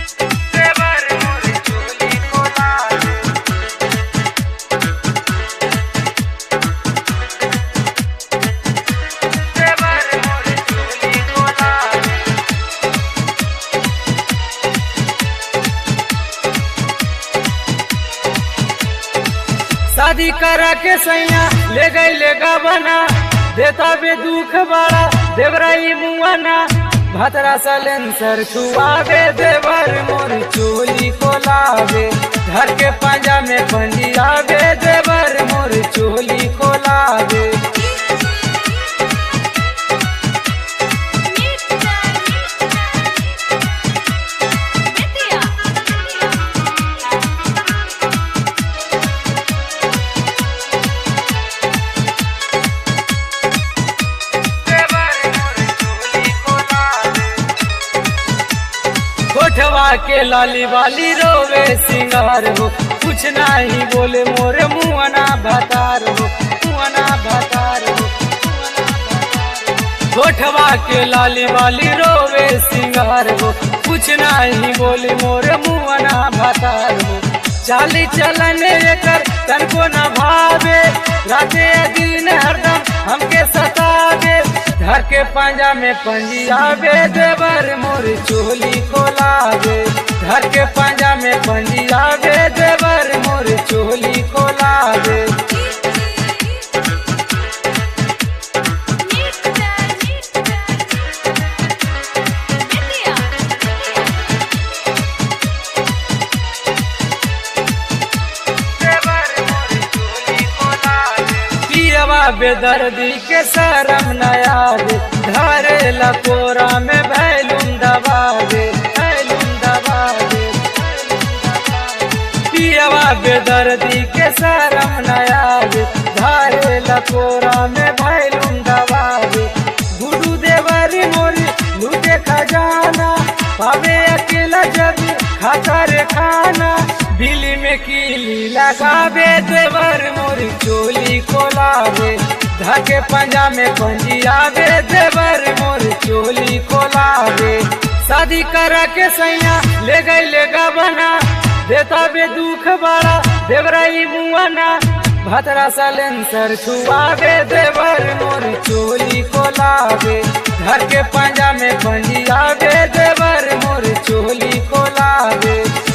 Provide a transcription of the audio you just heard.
देवर मोर चोली खोलावे देवर मोर चोली खोलावे शादी करा के सैया ले गई ले बना देता बे दुख बड़ा देवराई मुआना भतरा सलेंसर छुआवे देवर मोर चोली खोलावे घर के पंजा में पंजियावे देवर मोर चोली खोलावे देवर मोर चोली खोलावे कोठवा के लाली वाली रोवे सिंगार हो कुछ नहीं बोले मोरे मुआना भतार हो मुआना भतार हो कोठवा के लाली वाली रोवे सिंगार हो कुछ नहीं बोले मोरे मुआना भतार हो चाली चलन कर तनको न भावे राते दिन हरदम हमके सतावे घर के पंजा में पंजियावे देवर मोर चोली खोलावे घर के पंजा में पंजियावे देवर मोर चोली खोलावे देवर मोर चोली खोलावे पियवा बेदर्दी के शरम नयाद धरे लकोरा में भैलुम दबावे भैलुम दबावे पियवा बेदर्दी के शरम नयाद धरे लकोरा में भैलुम दबावे गुरु देवर मोरी लूटे खजाना पावे अकेला जब खाता रे खाना बिली में कीली लगावे देवर मोरी चोली खोलावे धके पंजा में पंजियावे देवर मोरी चोली खोलावे शादी करा के सैया ले गई ले बना देता बे दुख बड़ा देवराई मुआना भतरा सलेंसर छुआवे देवर मोर चोली खोलावे घर के पंजा में पंजियावे देवर मोर चोली खोलावे